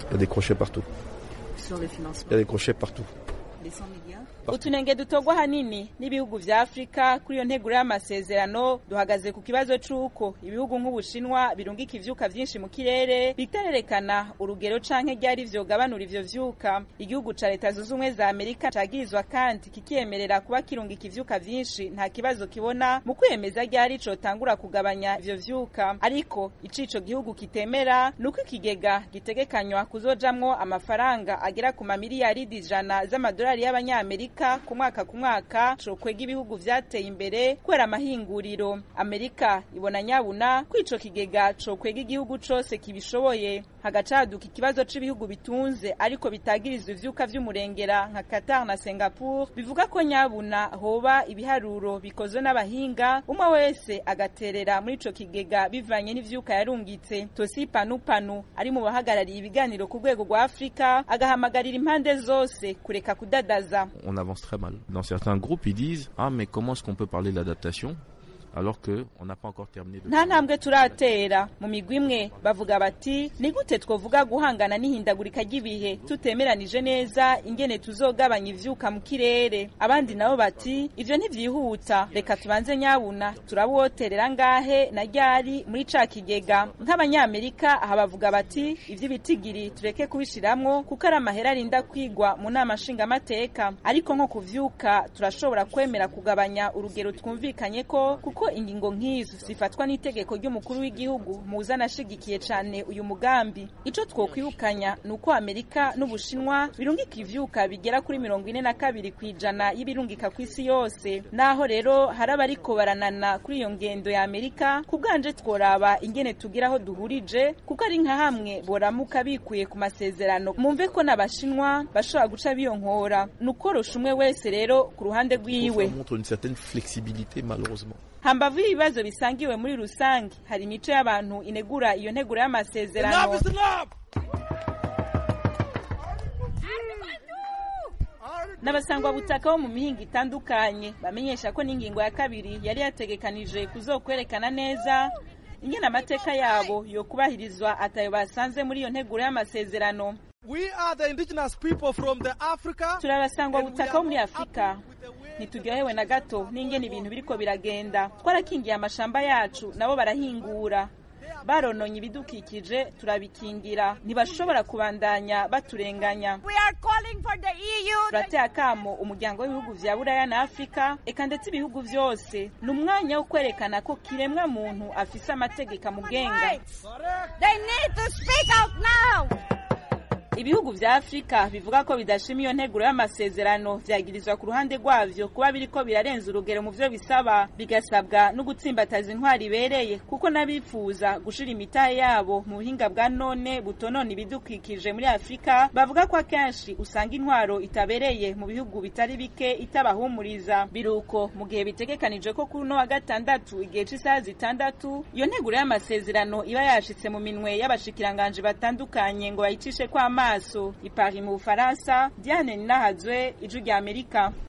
Il y a des crochets partout. Sur les financements. Il y a des crochets partout. Les 100 milliards utunenge dutogwa hanini n'ibihugu vya afurika kuri iyo nteguro y'amasezerano duhagaze ku kibazo c'uko ibihugu nk'ubushinwa birungika ivyuka vyinshi mu kirere bitarerekana urugero canke ryari vyogabanura ivyo vyuka igihugu ca leta zunze ubumwe za amerika cagirizwa kandi kikiyemerera kuba kirungika ivyuka vyinshi nta kibazo kibona mu kwemeza ryari cotangura kugabanya ivyo vyuka ariko icico gihugu kitemera nuko ikigega gitegekanywa kuzojamwo amafaranga agera ku mamiliyaridi ijana z'amadolari y'abanyamerika ku mwaka ku mwaka cokwega ibihugu vyateye imbere kubera amahinguriro amerika ibona nyabuna ko ico kigega cokwega igihugu cose kibishoboye hagacaduka ikibazo c'ibihugu bitunze ariko bitagirizwa ivyuka vy'umurengera nka qatar na singapore bivuga ko nyabuna hoba ibiharuro bikozwe n'abahinga umwe wese agaterera muri ico kigega bivanye n'ivyuka yarungitse tosi panupanu ari mu bahagarariye ibiganiro ku rwego rwa afurika agahamagarira impande zose kureka kudadaza on avance très mal. Dans certains groupes, ils disent Ah, mais comment est-ce qu'on peut parler de l'adaptation alors qu'on n'a pas encore terminé de... nta ntambwe turatera mu migwi imwe bavuga bati ni gute twovuga guhangana n'ihindagurika ry'ibihe tutemeranije neza ingene tuzogabanya ivyuka mu kirere abandi nabo bati ivyo ntivyihuta reka tubanze nyabuna turabuwoterera ngahe na ryari muri ca kigega nk'abanyamerika aha bavuga bati ivy'ibitigiri tureke kubishiramwo kuko ari amahera arinda kwigwa mu nama nshingamateka ariko nko kuvyuka turashobora kwemera kugabanya urugero twumvikanye ko kuko ingingo nk'izo zifatwa n'itegeko ry'umukuru w'igihugu muza anashigikiye cane uyu mugambi ico twokwibukanya ni uko amerika n'ubushinwa birungika ivyuka bigera kuri mirongo ine na kabiri kw'ijana y'ibirungika ku isi yose naho rero hari abariko baranana kuri iyo ngendo ya amerika ku bwanje tworaba ingene tugira aho duhurije kuko ari nka hamwe boramuka bikuye ku masezerano mumve ko n'abashinwa bashobora guca biyonkora ni ukorosha umwe wese rero ku ruhande rwiwe Ça montre une certaine flexibilité malheureusement. hambavu y'ibibazo bisangiwe muri rusange hari imico y'abantu inegura iyo nteguro y'amasezerano n'abasangwa butaka bo mu mihinga itandukanye bamenyesha ko n'ingingo ya kabiri yari yategekanije kuzokwerekana neza ingene amateka yabo yo kubahirizwa atayo basanze muri iyo nteguro y'amasezerano We are the indigenous people from the Africa. turabasangwa butaka bo muri afurika ntituryohewe na gato n'ingene ibintu biriko biragenda twarakingiye amashamba yacu nabo barahingura barononye ibidukikije turabikingira ntibashobora kubandanya baturenganya We are calling for the EU. turateye akamo umuryango w'ibihugu vya buraya na afurika eka ndetse ibihugu vyose ni umwanya wo kwerekana ko kiremwa muntu afise amategeko amugenga They need to speak out now. ibihugu vya afurika bivuga ko bidashima iyo nteguro y'amasezerano vyagirizwa ku ruhande rwavyo kuba biriko birarenza urugero mu vyo bisaba bigasabwa no gutsimbataza intwari ibereye kuko n'abifuza gushira imitahe yabo mu buhinga bwa none butonona ibidukikije muri afurika bavuga ko akenshi usanga intwaro itabereye mu bihugu bitari bike itabahumuriza biruko mu gihe bitegekanije ko kuri uno wa gatandatu igihe c'isaha zitandatu iyo nteguro y'amasezerano iba yashitse mu minwe y'abashikiranganji batandukanye ngo bayicishe kw'amaso ipari mu bufaransa diane ninahazwe ijwi rya amerika